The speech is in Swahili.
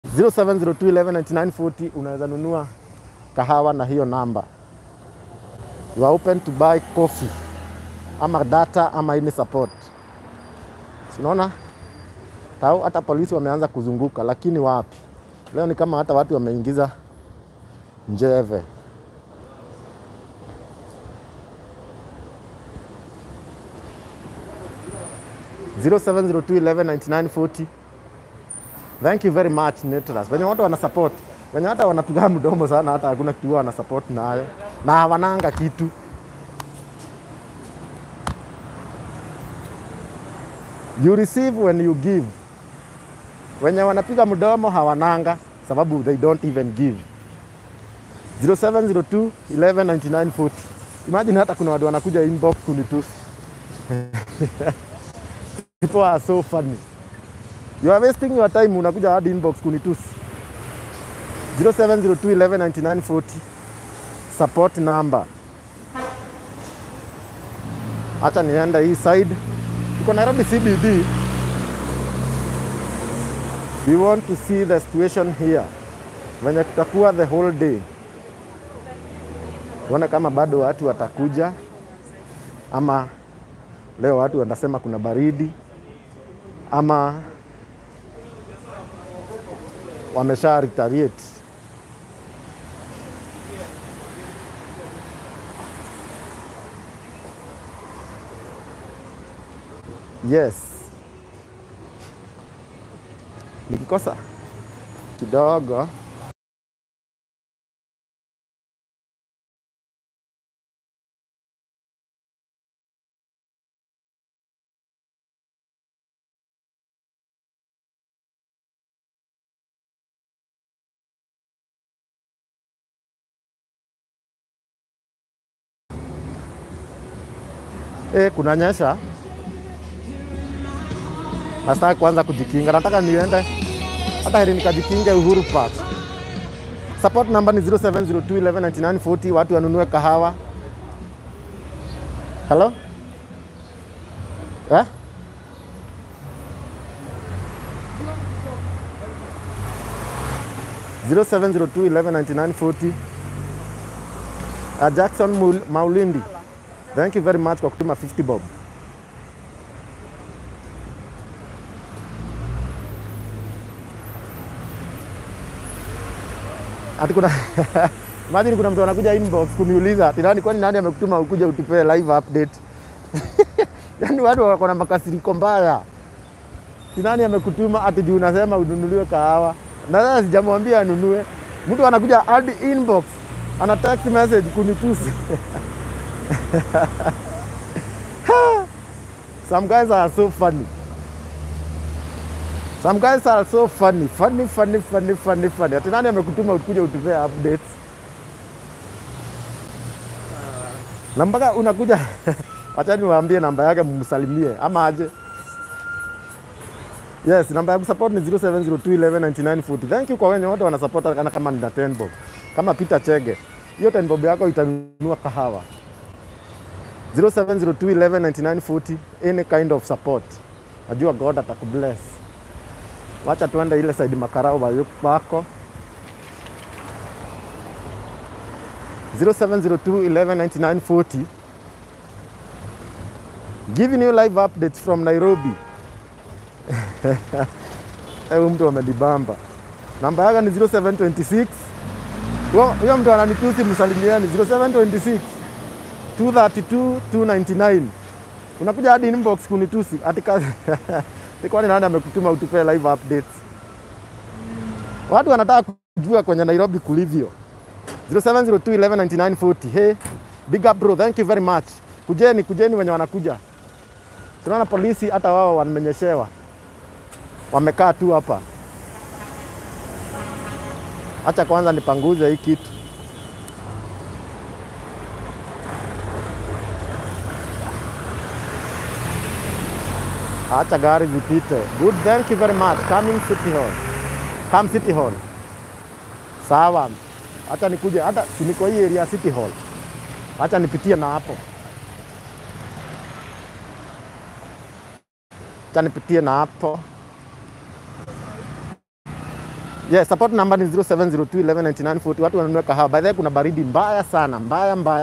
0702119940 unaweza nunua kahawa na hiyo namba. You are open to buy coffee ama data ama any support. Unaona tau, hata polisi wameanza kuzunguka, lakini wapi leo ni kama hata watu wameingiza njeve. Zero seven zero two eleven ninety nine forty. Thank you very much Netras. Wenye watu wana support. Wenye hata wanapiga mdomo sana hata hakuna kitu wana support nayo. Na hawananga kitu. You receive when you give. Wenye wanapiga mdomo hawananga sababu they don't even give. 0702 119940. Imagine hata kuna watu wanakuja inbox kunitusi. People are so funny. You are wasting your time unakuja hadi inbox kunitusi. 0702 119940 support number. Acha nienda hii side. Tuko Nairobi CBD. We want to see the situation here. Venye tutakuwa the whole day. Tuone kama bado watu watakuja ama leo watu wanasema kuna baridi ama wamesha retaliate. Yes, nikikosa kidogo eh, kunanyesha. Nataka kuanza kujikinga, nataka niende hata heri nikajikinge Uhuru Park. Support number ni 0702119940 watu wanunue kahawa. Hello? Eh? Zero seven zero two eleven ninety nine forty. Jackson Mul- Maulindi, thank you very much kwa kutuma 50 bob. Ati kuna imagine kuna mtu anakuja inbox kuniuliza ati nani, kwani nani amekutuma ukuja utupee live update? Yaani watu wako na makasiriko mbaya. Ati nani amekutuma ati juu unasema ununuliwe kahawa, na sasa sijamwambia anunue. Mtu anakuja hadi inbox ana text message kunitusi. Some guys are so funny. Some guys are so funny. Funny, funny, funny, funny, funny. Ati nani amekutuma ukuja utupee updates? Na mpaka unakuja acha niwaambie namba yake mumsalimie ama aje. Yes, namba ya kusupport ni 0702119940. Thank you kwa wenye wote wanasupport hata kama nina 10 bob. Kama Peter Chege. Hiyo 10 bob yako itanunua kahawa. 0702119940 any kind of support. Najua God atakubless. Wacha tuende ile side makarao wa- wako 0702119940 giving you live updates from Nairobi. Huyu mtu amedibamba. Namba yake ni 0726 huyo huyo mtu ananitusi, msalimieni 0726 232 299 unakuja hadi inbox kunitusi ati kazi kwani nani amekutuma utupee live updates? Watu wanataka kujua kwenye Nairobi kulivyo. 0702119940 hey, big up bro, thank you very much. Kujeni, kujeni wenye wanakuja. Tunaona polisi hata wao wamenyeshewa, wamekaa tu hapa. Acha kwanza nipanguze hii kitu. Acha gari zipite. Good, thank you very much. Coming City Hall. Come City Hall. Sawa. Acha nikuje hata si niko hii area City Hall. Acha nipitie na hapo. Acha nipitie na hapo. Yes, support number ni 0702 119940. Watu wanunue kahawa. By the way, kuna baridi mbaya sana, mbaya mbaya.